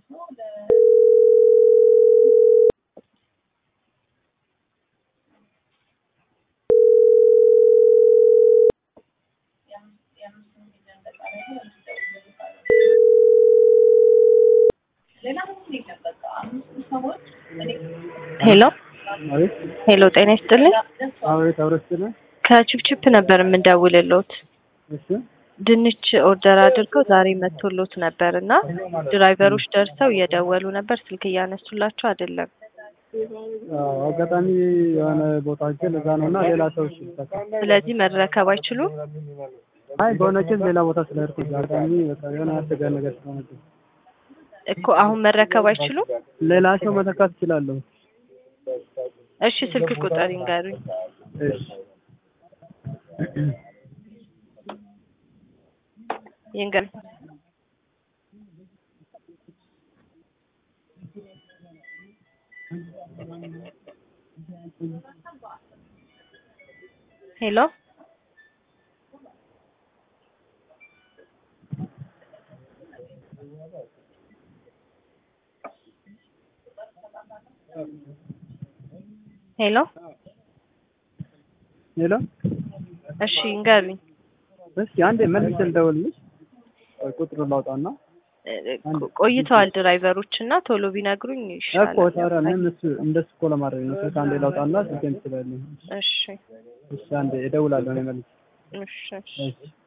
ሄሎ አቤት ሄሎ፣ ጤና ይስጥልኝ። አቤት አብረስነ ከችፕችፕ ነበር የምንደውልሎት። እሺ ድንች ኦርደር አድርገው ዛሬ መጥቶሎት ነበር እና ድራይቨሮች ደርሰው እየደወሉ ነበር፣ ስልክ እያነሱላቸው አይደለም። አዎ፣ አጋጣሚ የሆነ ቦታ ሄጄ ለዛ ነው እና ሌላ ሰው እሺ በቃ ስለዚህ መረከብ አይችሉም። አይ በሆነችን ሌላ ቦታ ስለሄድኩ አጋጣሚ በቃ የሆነ አደጋ ነገር ስለሆነብኝ እኮ አሁን መረከብ አይችሉም። ሌላ ሰው መተካት እችላለሁ። እሺ ስልክ ቁጥር ይንገሩኝ። እሺ ይንገሩኝ። ሄሎ ሄሎ ሄሎ እሺ ይንገሩኝ። እስኪ አንዴ መልስ ልደውልልሽ። ቆይ ቁጥሩን ላውጣና እ- ቆይተዋል ድራይቨሮች እና ቶሎ ቢነግሩኝ እኮ ይሻላል። ታዲያ ምን እሱ እንደሱ እኮ ለማድረግ ነው። ስልክ አንዴ ላውጣና ስልኬን ትችላለህ። እሺ እሺ አንዴ እደውላለሁ እኔ መልስ እሺ እሺ እሺ